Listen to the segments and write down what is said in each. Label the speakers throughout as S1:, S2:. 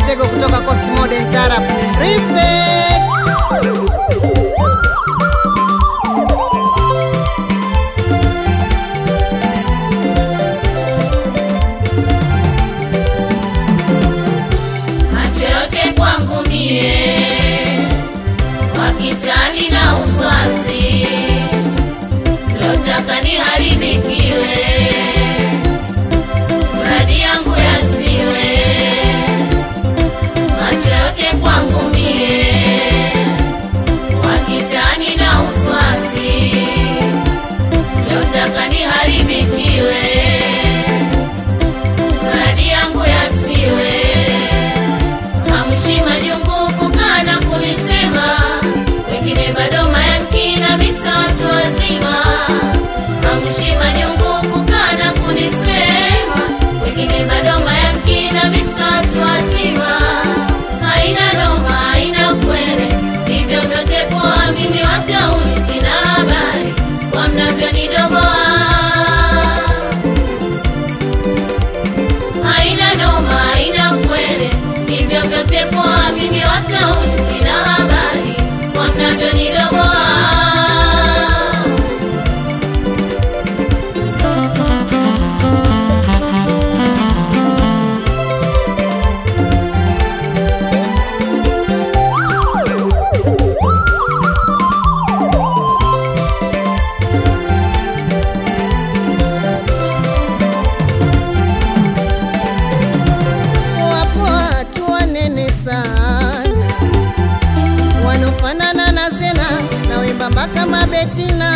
S1: Mtego kutoka Coast Modern Tarab. Respect.
S2: macho yote kwangu mie wakitani na uswazi lotaka niharibikiwe mradi yangu yasiwe macho yote kwangu mie wakitani na uswazi lotaka niharibikiwe mradi yangu yasiwe Hamshi majungu kukaa na kunisema, wengine bado mayankina mita watu wazima. Hamshi majungu kukaa na kunisema, wengine bado mayankina mita watu wazima. Haina noma, haina kwere, hivyo vyote poa, mimi watauni sina habari kwa mnavyonidogoa haina noma, haina kwere, hivyo vyote poa, mimi watauni sina habari kwa mnavyonidogoa.
S1: Wapo watu wanene sana wanofanana na Zena na wembamba kama Betina.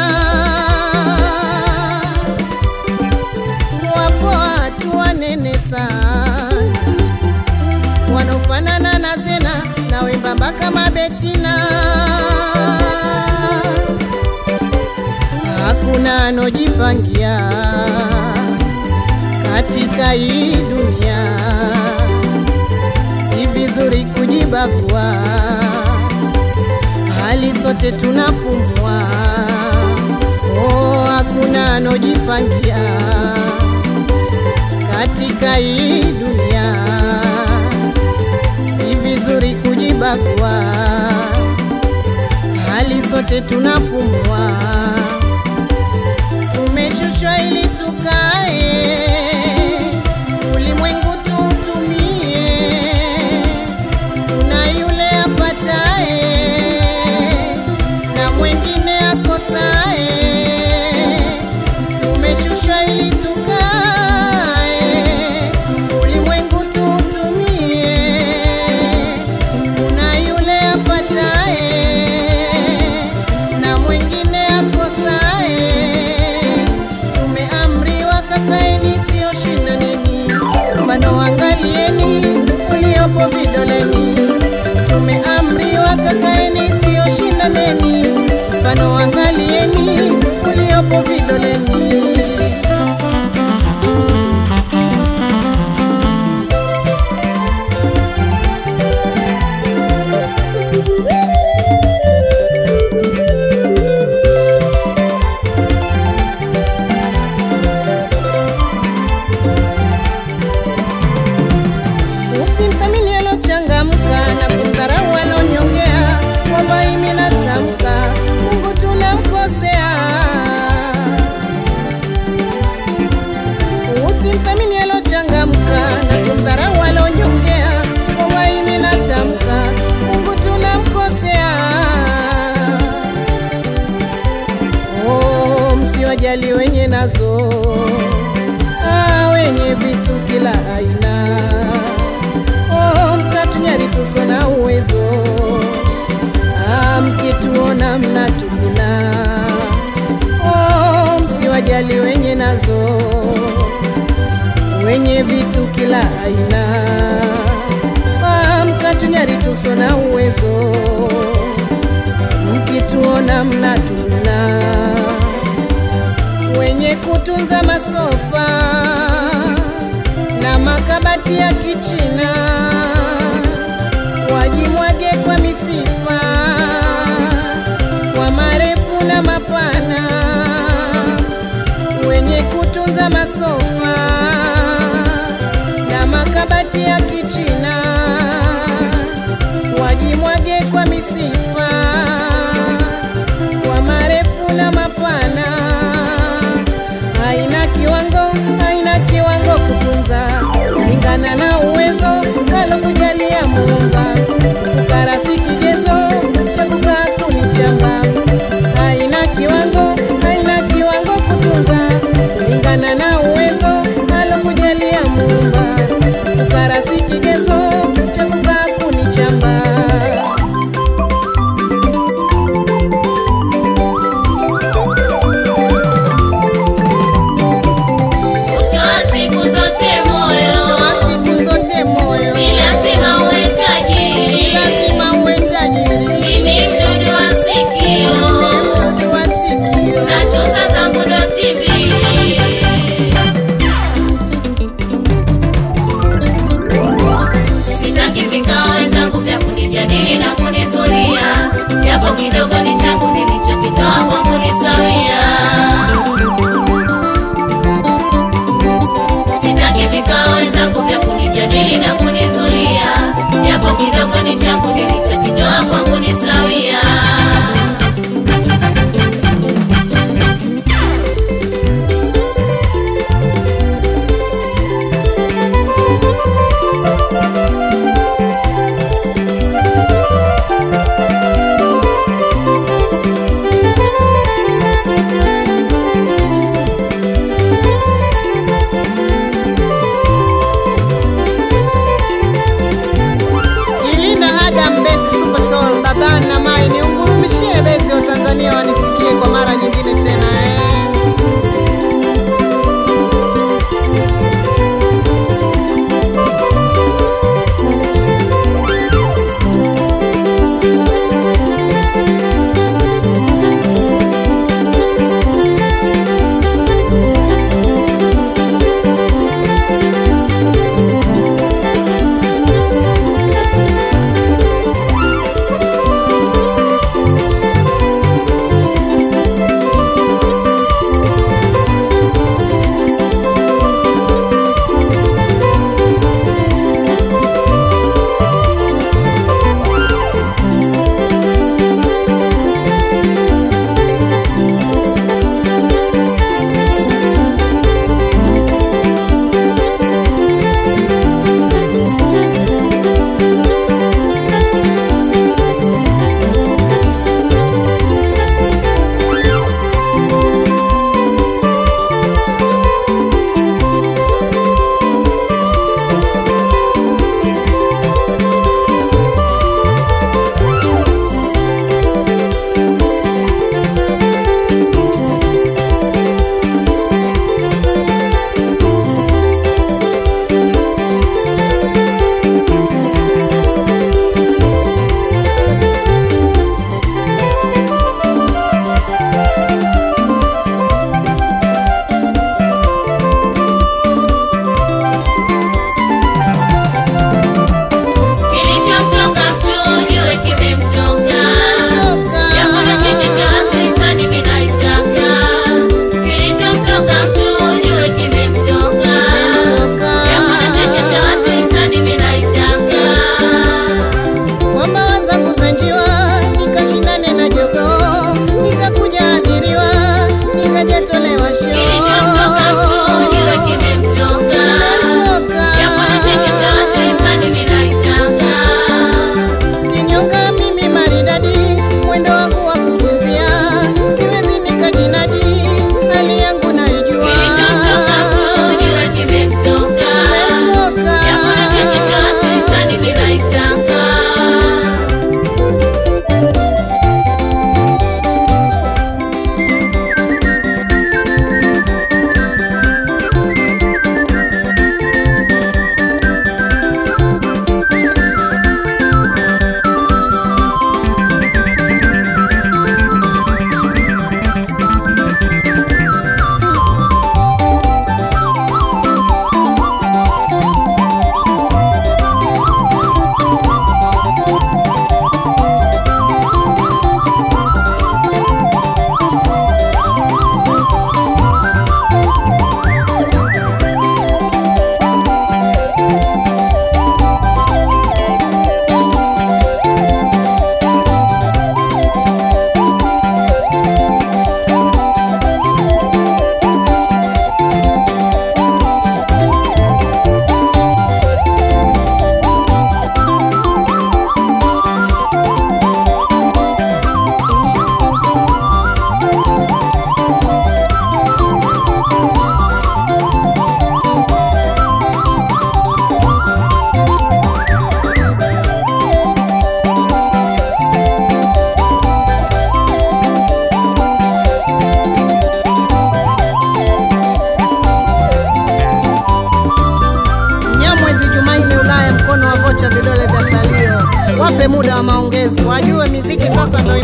S1: Wapo watu wanene sana wanofanana na Zena na wembamba kama Betina. Hakuna anojipangia katika hii dunia, si vizuri kujibagua, hali sote tunapumua. Oh, hakuna anojipangia katika hii dunia, si vizuri kujibagua, hali sote tunapumua tumeshushwa ili tukae ulimwengu tuutumie. Kuna yule apatae na mwengine akosae. Tumeshushwa ili tukae ulimwengu tuutumie. Kuna yule apatae na mwengine akosae. Tumeamriwa kakaeni, sio shindaneni, mfano angalieni uliopo vidoleni. Tumeamriwa kakaeni, sio shindaneni, mfano angalieni uliopo vidoleni. Usimthamini alochangamka na kumdharau alonyongea. Wallahi mimi natamka, Mungu tunamkosea. Usimthamini alochangamka na kumdharau alonyongea. Wallahi mimi natamka, Mungu tunamkosea. Oh, msiwajali wenye nazo ah, wenye vitu kila aina oh, mkatunyari tuso na uwezo ah, mkituona mnatupina oh, msiwajali wenye nazo wenye vitu kila aina ah, mkatunyari tuso na uwezo mkituona mnatupina wenye kutunza masofa na makabati ya kichina wajimwage kwa misifa kwa marefu na mapana wenye kutunza masofa na makabati ya kichina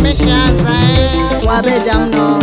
S1: imeshaanza eh. Wabeja mno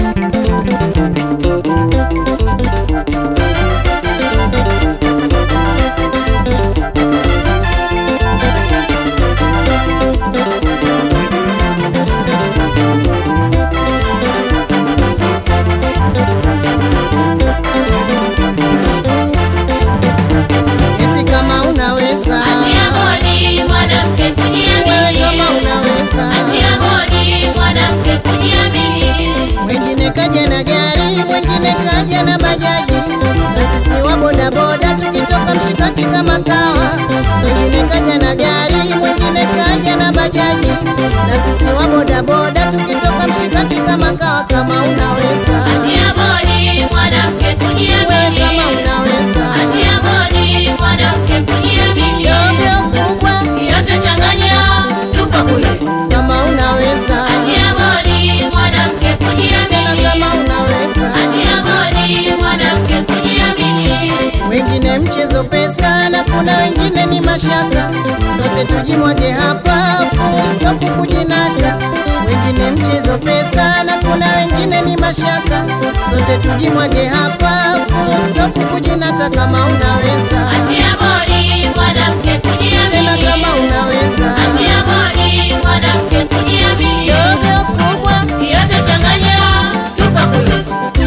S1: eti kama unaweza
S2: Achia bodi mwanamke
S1: wewe
S2: kujiamini.
S1: kama unaweza
S2: Achia bodi mwanamke kujiamini.
S1: wengine kaja na gari, wengine kaja na bajaji, na sisi wa bodaboda tukitoka mshikaki kama kawa. Wengine kaja na gari, wengine kaja na bajaji, na sisi wa bodaboda tukitoka mshikaki kama kawa. Kama unaweza
S2: Achia bodi mwanamke
S1: wewe,
S2: kujiamini.
S1: kama unaweza
S2: Achia bodi mwanamke kujiamini.
S1: dogo kubwa,
S2: Yote changanya tupa kule.
S1: kama unaweza
S2: Achia bodi mwanamke
S1: tena,
S2: kujiamini.
S1: kama unaweza
S2: Achia bodi mwanamke kujiamini.
S1: wengine mchezo pesa na kuna wengine ni mashaka, sote tujimwage hapa full kujinata. Wengine mchezo pesa na kuna wengine ni mashaka, sote tujimwage hapa full kujinata. Kama unaweza
S2: Achia bodi mwanamke
S1: tena,
S2: kujiamini.
S1: kama unaweza
S2: Achia bodi mwanamke kujiamini.
S1: dogo kubwa,
S2: Yote changanya tupa kule.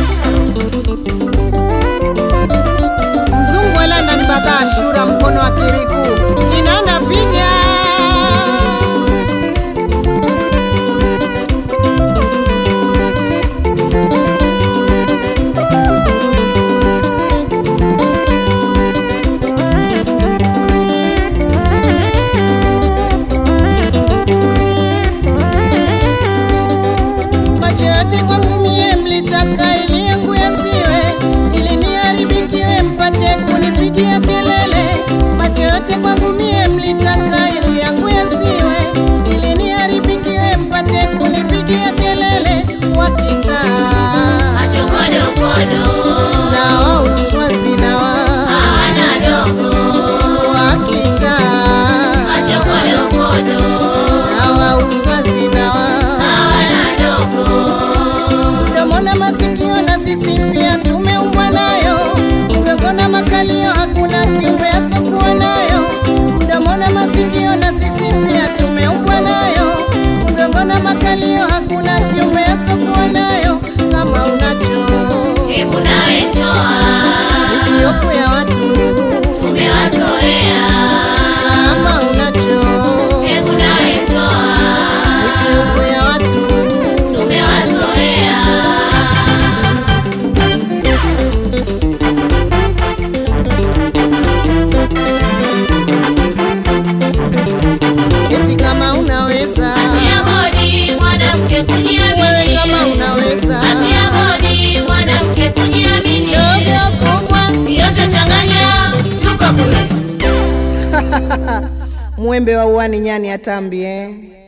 S1: mzungu wa London, baba Ashura, mkono wa kiriku kinanda piga macho yote kwangu mie mlitaka ili yangu yasiwe, ili niharibikiwe mpate kunipigia kelele. Macho yote kwangu mie mlitaka ili yangu yasiwe, ili niharibikiwe mpate kunipigia kelele. Wakitaa
S2: Macho kodo kodo.
S1: na wauswazi na wa
S2: Hawana dogo.
S1: wakitaa
S2: Macho kodo kodo.
S1: na wauswazi na wa
S2: Hawana dogo.
S1: mdomo na masikio na sisi pia tumeumbwa nayo, mgongo na makalio hakuna kiumbe asokuwa nayo. Mdomo na masikio na sisi pia tumeumbwa nayo, mgongo na makalio hakuna kiumbe asokuwa nayo. Kama unacho
S2: Hebu nawe toa.
S1: usiofu ya watu,
S2: Tumewazoea.
S1: kama unacho
S2: Hebu nawe toa.
S1: usiofu ya watu
S2: Tumewazoea.
S1: eti kama unaweza
S2: Achia bodi mwanamke
S1: wewe,
S2: kujiamini.
S1: kama unaweza
S2: Achia bodi mwanamke kujiamini.
S1: dogo kubwa
S2: Yote changanya tupa kule.
S1: mwembe wa uani nyani atambi eh.